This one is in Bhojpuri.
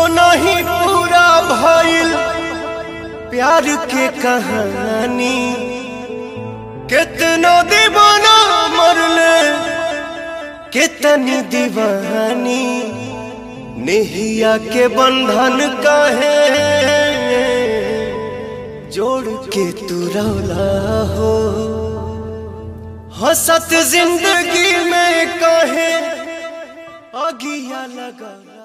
नहीं पूरा भइल प्यार के कहानी कितना दीवाना मरले कितनी दीवानी नेहिया के बंधन काहे जोड़ के तू रौला हो हसत जिंदगी में काहे अगिया लगा